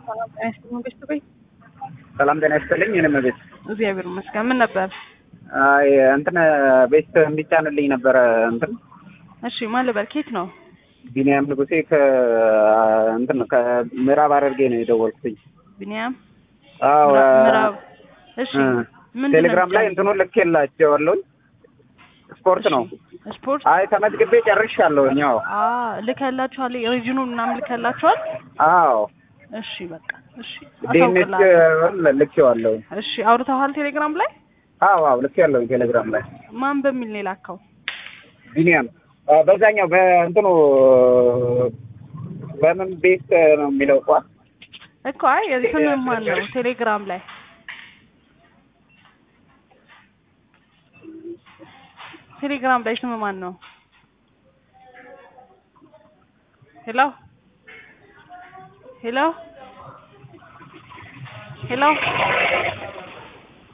ሰላም ጤና ይስጥልኝ። እኔም ቤት እግዚአብሔር ይመስገን። ምን ነበር? አይ እንትን ቤት እንዲጫንልኝ ነበረ እንትን እሺ፣ ማን ልበል? ኬት ነው? ቢኒያም ንጉሴ ከ እንትን ከምዕራብ ሐረርጌ ነው የደወልኩትኝ። ቢኒያም አዎ ምዕራብ። እሺ፣ ምንድን ነው ቴሌግራም ላይ የሚጫነው? እንትኑን ልኬላቸዋለሁኝ። ስፖርት ነው። ስፖርት አይ ተመዝግቤ ጨርሻለሁኝ። አዎ ልከላችኋል? ሪጅኑ ምናምን ልከላችኋል? አዎ እሺ፣ በቃ እሺ፣ ዲኤንኤች አሳውቅልሃለሁ። ልኬዋለሁኝ። እሺ፣ አውርተዋል ቴሌግራም ላይ? አዎ አዎ ልኬዋለሁኝ ቴሌግራም ላይ ማን በሚል ነው የላከው? ቢኒያም አ፣ በዛኛው በእንትኑ በምን ቤት ነው የሚለው ቋ እኮ አይ ስም ማን ነው ቴሌግራም ላይ? ቴሌግራም ላይ ስም ማን ነው? ሄሎ ሄሎ ሄሎ